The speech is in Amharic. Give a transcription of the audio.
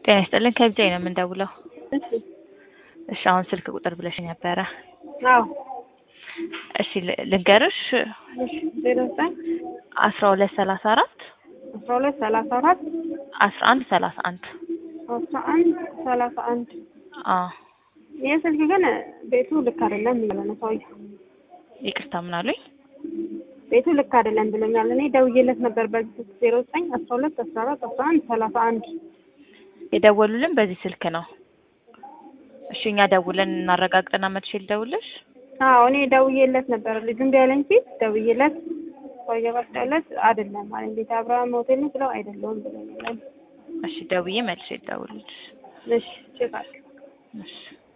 ጤና ይስጥልን ከብቻዬ ነው የምንደውለው። እሺ እሺ አሁን ስልክ ቁጥር ብለሽ ነበረ። አዎ እሺ ል- ልንገርሽ እሺ ዜሮ ዘጠኝ አስራ ሁለት ሰላሳ አራት አስራ ሁለት ሰላሳ አራት አስራ አንድ ሰላሳ አንድ አስራ አንድ ሰላሳ አንድ አዎ ይህ ስልክ ግን ቤቱ ልክ አይደለም እያለ ነው ሰውዬው። ይቅርታ ምን አሉኝ? ቤቱ ልክ አይደለም ብሎኛል። እኔ ደውዬለት ነበር በዚህ ስልክ ዜሮ ዘጠኝ አስራ ሁለት አስራ አራት አስራ አንድ ሰላሳ አንድ የደወሉልን በዚህ ስልክ ነው። እሺ እኛ ደውለን እናረጋግጠና መጥቼ ልደውልሽ። አዎ እኔ ደውዬለት ነበር ልጁ እምቢ አለኝ ሲል ደውዬለት ሰውዬው ቀጠለት አይደለም አለኝ። ቤተ አብርሃም ሆቴል ነው ስለው አይደለሁም ብሎኛል። እሺ ደውዬ መልሼ ልደውልልሽ። እሺ ቼክ አድርግ። እሺ